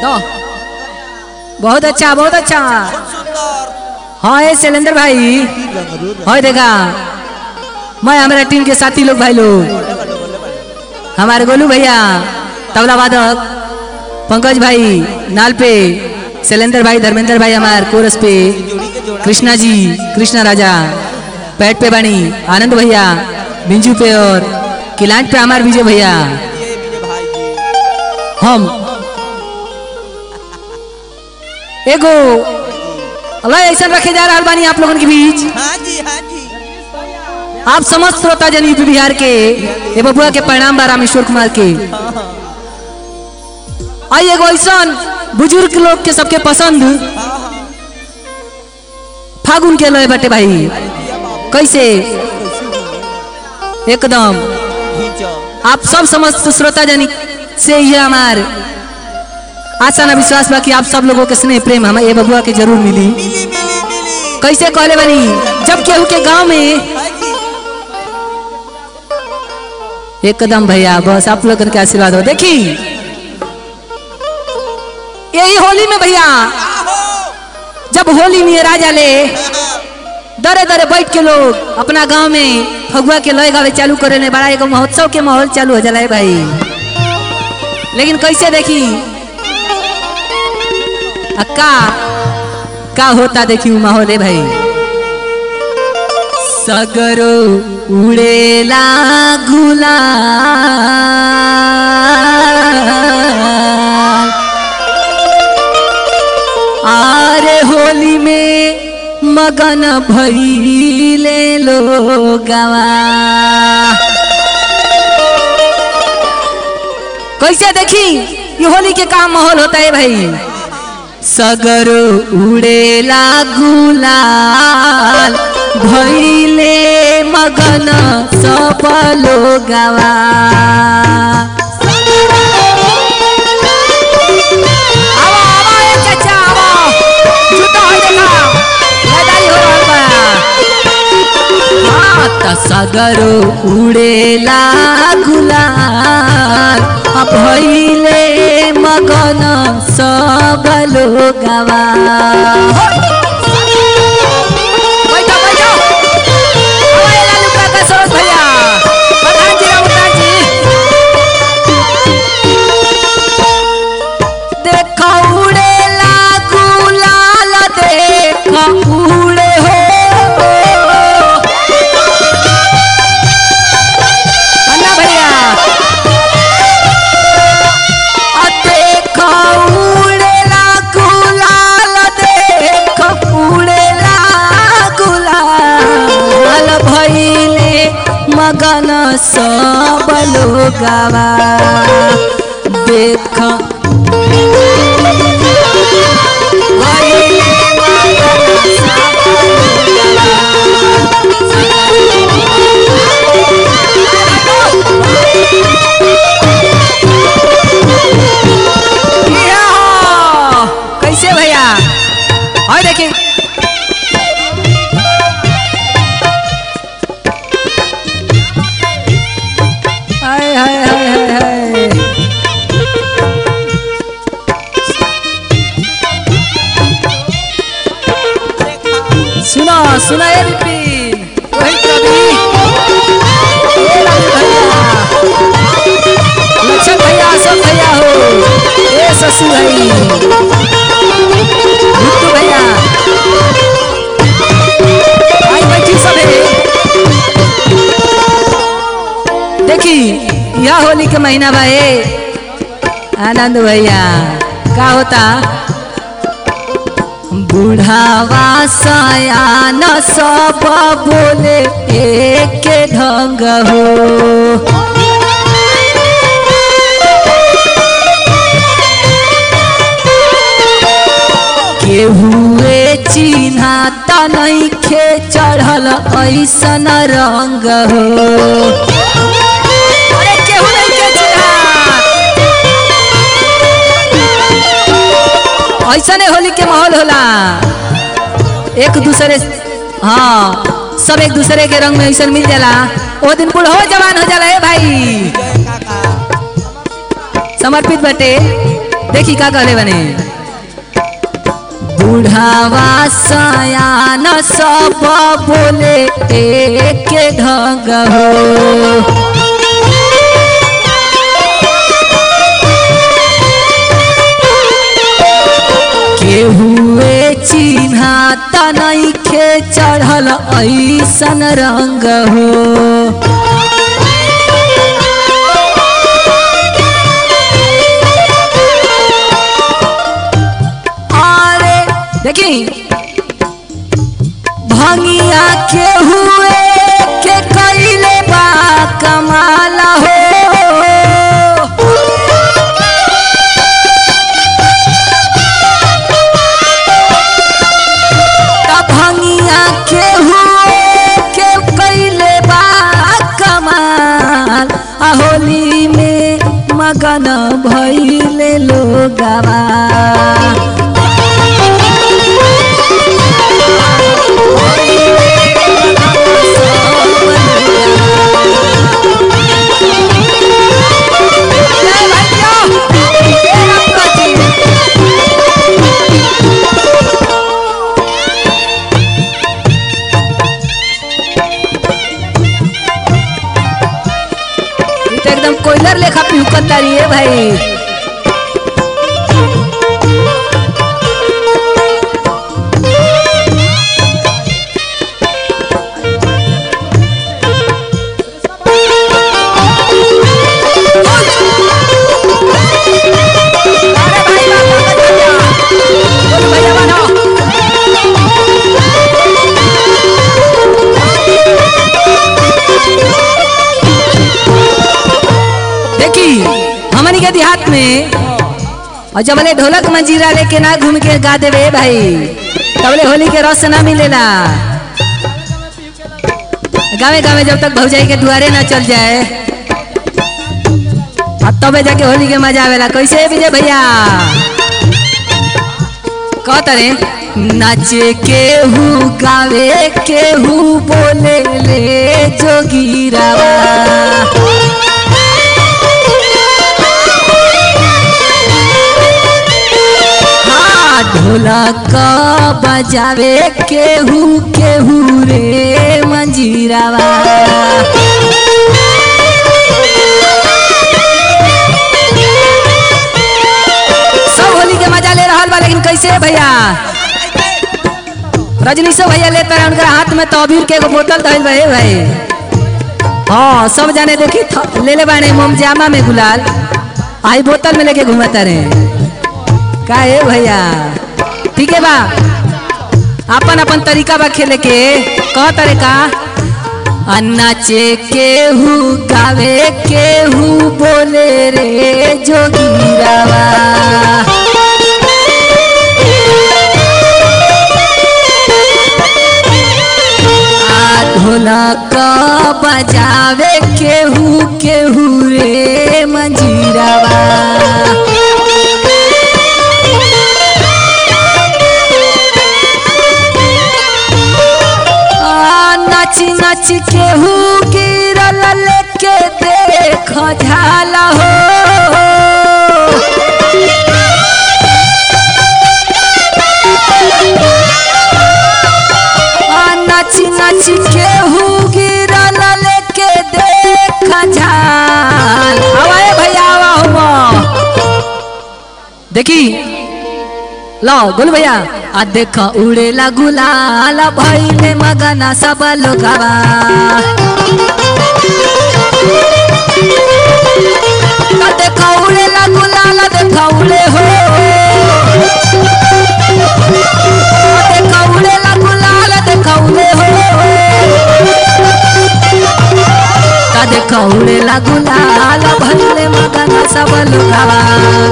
दो बहुत अच्छा बहुत अच्छा सुंदर हाँ ये शैलेंद्र भाई हाँ देखा मैं हमारा टीम के साथी लोग भाई लोग हमारे गोलू भैया तबला वादक पंकज भाई नाल पे शैलेंद्र भाई धर्मेंद्र भाई हमारे कोरस पे जोड़ी के जोड़ा कृष्णा जी कृष्णा राजा पैट पे बानी आनंद भैया बिंजू पे और किलांट पे हमारे विजय भैया ये मेरे भाई जी हम एगो अल्लाह ऐसा रखे जा रहा बानी आप लोगों के बीच हाँ जी हाँ जी आप समस्त श्रोता जन यूपी बिहार के ये बबुआ के परिणाम बा रामेश्वर कुमार के आई एगो ऐसा बुजुर्ग लोग के सबके पसंद फागुन के लय बटे भाई कैसे एकदम खींचो आप सब समस्त श्रोता जन से ये हमार आशा ना विश्वास बा कि आप सब लोगों के स्नेह प्रेम हमें ये बबुआ के जरूर मिली मिली मिली मिली कैसे कहले बनी जब केहू के गांव में हाँ जी एकदम भैया बस आप लोगन के आशीर्वाद हो देखी यही होली में भैया जब होली में राजा ले दरे दरे बैठ के लोग अपना गांव में फगुआ के लय गावे चालू करे ने बड़ा एगो महोत्सव के माहौल चालू हो जाला है भाई लेकिन कैसे देखी आ का का होता देखी उ माहौल है भाई सगरो उड़ेला गुलाल आरे होली में मगन भइले लोगवा कैसे देखी ये होली के काम माहौल होता है भाई सगर उड़ेला गुलाल भइले मगन सब लोगवा आवा, आवा, ए चाचा, आवा। जुटा होई देखा। लड़ाई हो रहल बा। हाँ, त सगर उड़ेला गुलाल आ भइले मगन सब लोगवा बैठो, बैठो। आवा, ए लालू काका, सरोज भैया। प्रधान जी, रघुनाथ जी। देखो उड़ेला गुलाल देखो उड़े हो अन्ना भैया आ देखो उड़ेला गुलाल देखो उड़ेला गुलाल भइले मगन सब लोगवा देख कैसे भैया और देखिए हाय हाय हाय हाय हाय सुनो सुनो ये विपिन रोहित रवि ए लालू भैया लक्षण भैया सब भैया हो ए ससु भाई भुट्टू भैया आई बैठी सब है देखी यह होली के महीना बा ए आनंद भैया का होता बुढ़ावा सयान सब बोले एक ढंग हो केहुए चिन्हा त नइखे चढ़ल ऐसन रंग हो अरे केहू नइखे चिन्हात। ऐसने होली के माहौल होला एक दूसरे हाँ सब एक दूसरे के रंग में ऐसा मिल जाला ओ दिन कुल हो जवान हो जाला ए भाई जय काका समर्पित बटे देखी का कहले बने बुढ़ावा सयान सब बोले एक ढंग हो केहुए चिन्हा तनैखे चढ़ल ऐसन रंग हो अरे देखी भंगिया के हुए के कैले बा कमाल हो तब भंगिया के हुए के कैले बा कमाल आ होली में मगन भइले लोगवा जय भैया हे रंगा जी ई तो एकदम कोयलर लेखा पिहुकत तारी है भाई अरे भाई वाह, वाह, भैया। बोलो भैया बनो। देखी हमनी के देहात में और जब बोले ढोलक मंजीरा लेके ना घूम के गा देवे भाई तबले होली के रस ना मिलेला गावे गावे जब तक भौजाई के दुआरे ना चल जाए अब तबे जाके होली के मजा आवेला कैसे विजय भैया कहतरे नाचे केहू गावे केहू बोले ले जोगीरावा हाँ ढोलक बजावे केहू केहू रे मंजीरावा सब होली के मजा ले रहा बा लेकिन कैसे भैया रजनीशो भैया लेते रहे उनका हाथ में तबीर के एगो बोतल धइल रहे भाई हाँ सब जाने देखी थ- ले ले बाने मोमजामा में गुलाल आई बोतल में लेके घूमता रहे का है भैया ठीक है बा अपन अपन तरीका बा खेले के कह तरे का आ नाचे केहू गावे केहू बोले रे जोगीरावा आ ढोलक बजावे केहू केहू रे मंजीरावा आ, नाची नाची केहू गिरल लेके देख झाला हो आ, नाची नाची केहू गिरल लेके देख झाल आवाए भैया आवा हुआ देखी लो गोलू भैया आ देख उड़ेला गुलाल भइले मगना सब लोगवा आ देख उड़ेला गुलाल देख उड़े हो आ देख उड़ेला गुलाल देख उड़े हो आ देख उड़ेला गुलाल भइले मगना सब लोगवा